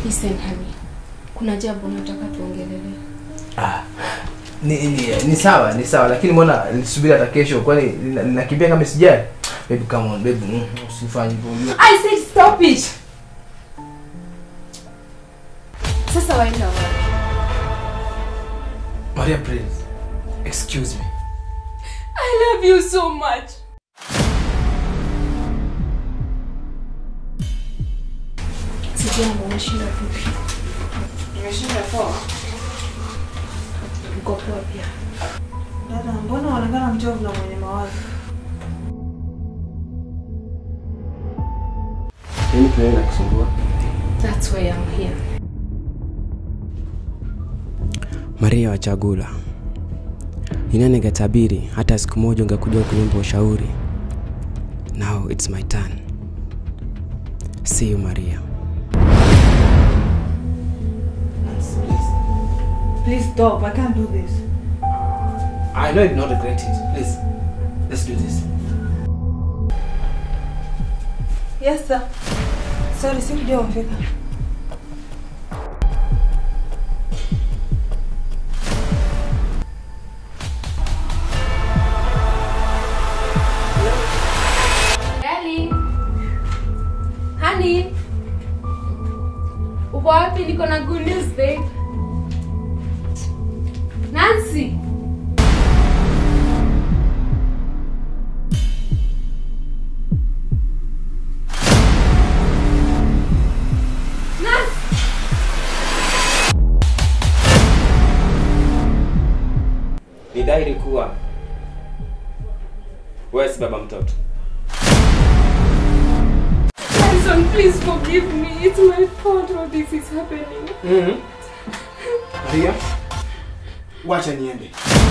Listen honey. Kuna jambo nataka tuongelelee. Ah, ni, ni, ni sawa ni sawa lakini mbona nisubiri hata kesho kwani nina- ninakimbia kama sijali baby come on baby mm, usifanye hivyo I said stop it. Sasa waenda wapi? Maria please excuse me I love you so much. Sijambo, umeshinda vipi? Nimeshinda poa. Uko poa pia. Dada, mbona unaonekana mchovu na mwenye mawazo? nini tunaenda kusumbua That's why I'm here. Maria Wachagula, ni nani angetabiri hata siku moja ungekuja kuniomba ushauri? Now it's my turn. See you Maria. Please stop. I can't do this. I know you not regret it please let's do this Yes, sir. Sorry, sikujua umefika. Darling. Honey. Uko wapi? Niko na good news, babe. Nancy. Nancy. Ni dhahiri kuwa wewe si baba mtoto. Harrison, please forgive me. It's my fault all this is happening. Maria, wacha niende.